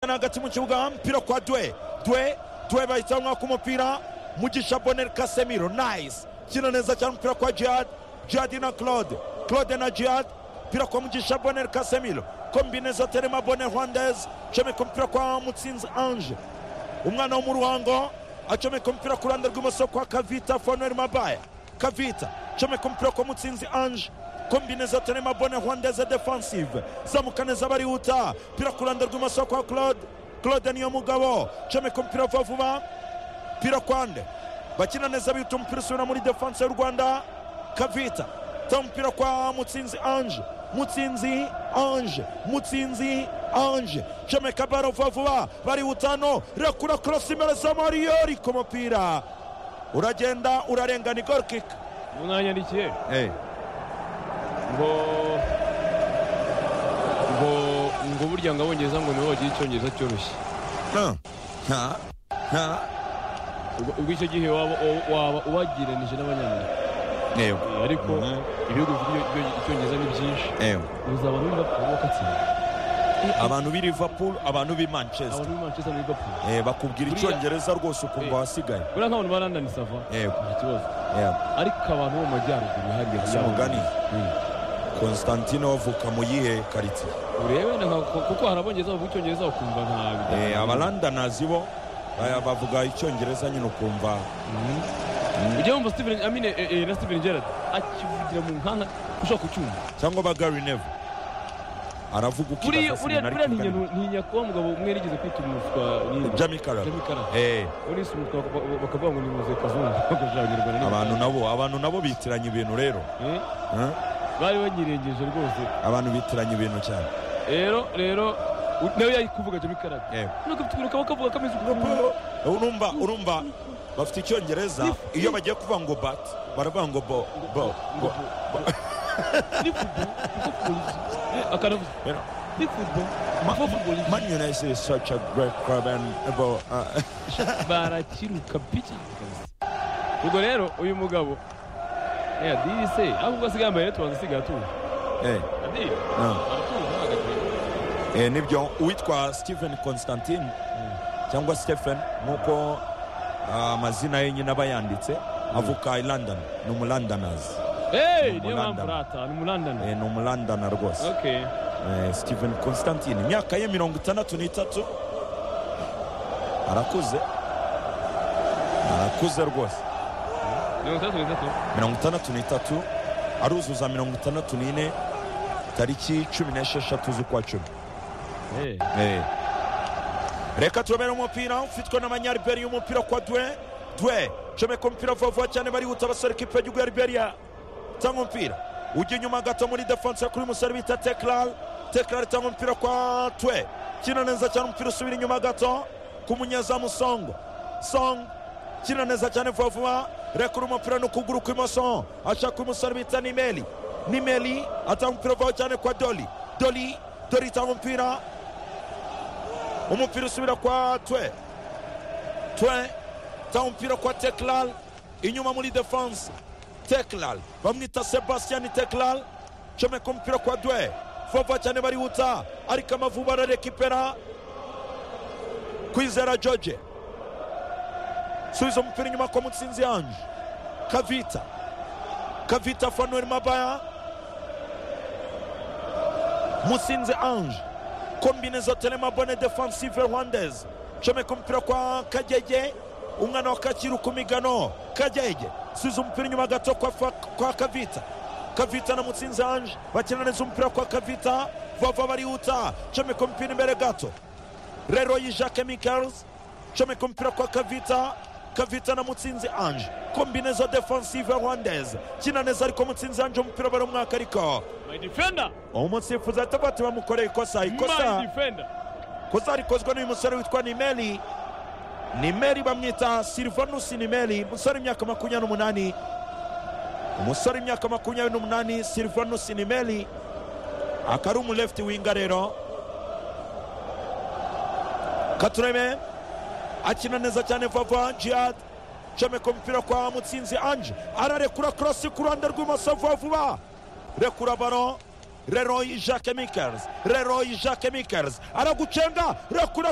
urabona hagati mu kibuga umupira kwa dwe dwe dwe bahita bamwaka umupira mugisha boneri kasemiro nayisi kino neza cyane umupira kwa jihadi jihadi na claude claude na jihadi umupira kwa mugisha boneri kasemiro kombineza terema boneri hwandezi comeka umupira kwa mutsinzi anje umwana wo mu ruhango acomeka umupira ku ruhande rw'imoso kwa kavita foneri mabaya kavita comeka umupira kwa mutsinzi anje kombineza terema boneri hwandeze defansive zamuka neza barihuta umupira ku ruhande rw'imoso kwa claude claude niyo mugabo comeka umupira vuba vuba umupira kwande bakina neza bita umupira usubira muri defanse y'u rwanda kavita ta umupira kwa mutsinzi anje mutsinzi anje mutsinzi anje jameka baro vuba vuba barihutano rekura korosi imbere za mariyori ku mupira uragenda urarengana igorikika ubu mwanyandikiye Eh, ngo ngo ngo burya ngo abongereza ngo nibo bagira icyongereza cyoroshye no, nta, nta, Ubwo- ubwo icyo gihe waba waba- waba ubagiranije n'abanyamerika yego, Eh, ariko Mhm. ibihugu bifite ibyo- ibyo- icyongereza ni byinshi yego. uzaba muri liverpool bakatsinda abantu b'i liverpool abantu b'i manchester abantu muri manchester na liverpool Eh, bakubwira Buriya- icyongereza rwose ukumva Eh. wasigaye buriya nk'abantu ba london sava Yego. nta kibazo yego ariko abantu bo mu majyaruguru hariya Si umugani. Mm. konstantine wavuka mu yihe karitsiye urebe na nka- kuko hari abongereza bavuga icyongereza bakumva nta Eh, abarandanazi bo baya- bavuga icyongereza nyine ukumva Mhm. ujya wumva steven amine eh, eh, na steven gerard akivugira mu nkanda ushobora kucyumva cyangwa ba gary neville aravuga uko buriya idasa buriya sinari buriya kugana. ntinya ntinya kuba mugabo umwe yarigeze kwita umuswa ni Jamie Carragher. Jamie Carragher. Eh, ubu ni umuswa bak- bak- bakavuga ngo ni muze kazungu bakoresha abanyarwanda abantu nabo abantu nabo bitiranya ibintu rero Eh, Eh, bari banyirengeje rwose abantu bitiranya ibintu cyane rero rero u- nawe yari kuvuga jamie carragher Yego. nuko tukuruka bakavuga kameze ukuntu Urumva- urumva urumva bafite icyongereza iyo bagiye kuvuga ngo bat baravuga ngo bo bo bo ni football ni football akanavuze You know, ni football Ma- Ni football Man United is such a great club and bo uh, barakiruka pica ubwo rero uyu mugabo eh, adiri se ahubwo asigaye yambaye rero tubanza asigaye atuje eh, adiri no. aratuje ntabwo eh, nibyo uwitwa Stephen Constantine cyangwa Stephen nk'uko ah, amazina ye nyine aba yanditse avuka i London ni umulondoners Hey, Ni niyo mpamvu London. rata ni mu London Eh, ni umulondona rwose okay Eh, Stephen Constantine imyaka ye mirongo itandatu n'itatu arakuze arakuze rwose mirongo itandatu n'itatu mirongo itandatu n'itatu aruzuza mirongo itandatu n'ine tariki cumi n'esheshatu z'ukwa cumi Eh, Eh. reka turabera umupira ufitwe n'amanyariberi y'umupira kwa dwe dwe comeka umupira vuba vuba cyane barihuta basore kipe y'igihugu ya liberiya tanga umupira ujya inyuma gato muri defanse kuri musore bita teklal teklal itanga umupira kwa twe kina neza cyane umupira usubira inyuma gato ku munyezamu songo songo kina neza cyane vuba vuba rekura umupira ni ukuguru kw'imoso ashaka umusore bita nimeli nimeli atanga umupira vuba cyane kwa doli doli doli itanga umupira umupira usubira kwa twe twe ta umupira kwa teklal inyuma muri defanse teklal bamwita sebastian teklal comeka umupira kwa dwe vova cyane barihuta ariko amavubi ararekipera kwizera george subiza umupira inyuma kwa mutsinzi yanje kavita kavita fanuel mabaya mutsinzi ange kombineza telema bone defansive rwandaise comeka umupira kwa kagege umwana wa kakiru ku migano kagege subiza umupira inyuma gato kwa, fa- kwa kavita kavita na mutsinzi ange bakina neza umupira kwa kavita vava barihuta comeka umupira imbere gato Leroy Jean Chemicals comeka umupira kwa Kavita Kavita na Mutsinzi Ange kombinezo defensive rwandaise kina neza ariko Mutsinzi Ange umupira baramwaka ariko my defender umusifuzi ahita bati bamukoreye ikosa my ikosa defender ikosa rikozwe n'uyu musore witwa Nimeli Nimeli bamwita Silvanus Nimeli umusore imyaka makumyabiri n'umunani umusore imyaka makumyabiri n'umunani Silvanus Nimeli akaba ari umu left winger rero katurebe akina neza cyane vava jihad comeka umupira kwa mutsinzi anje ararekura korosi ku ruhande rw'imoso vuba vuba rekura baro leroy jacques mikers leroy jacques mikers aragucenga rekura